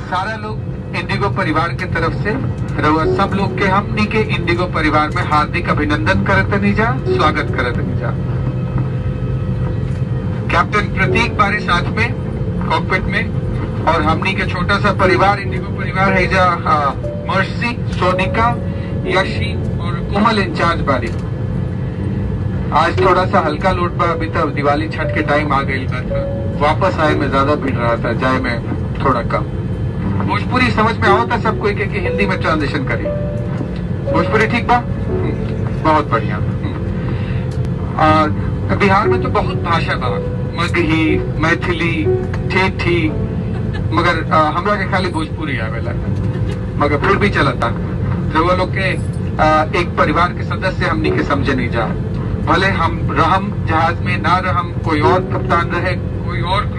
सारा लोग इंडिगो परिवार के तरफ से रउआ सब लोग के हमनी के इंडिगो परिवार में हार्दिक अभिनंदन करत नहीं जा स्वागत करत नहीं जा कैप्टन प्रतीक बारे साथ में कॉकपिट में और हमनी के छोटा सा परिवार इंडिगो परिवार है जा हाँ, मर्सी सोनिका यशी और कोमल इंचार्ज बारी आज थोड़ा सा हल्का लोड पर अभी तक दिवाली छठ के टाइम आ गई बा था वापस आए में ज्यादा भीड़ रहा था जाए में थोड़ा कम भोजपुरी समझ में आओ था सब कोई के, कि हिंदी में ट्रांजिशन करी भोजपुरी ठीक बा हम्म, बहुत बढ़िया हम्म। और बिहार में तो बहुत भाषा बा मगही मैथिली ठेठी मगर आ, हमरा के खाली भोजपुरी आवेला मगर फिर भी चलता रउआ लोग के आ, एक परिवार के सदस्य हमनी के समझे नहीं जा भले हम रहम जहाज में ना रहम कोई और कप्तान रहे कोई और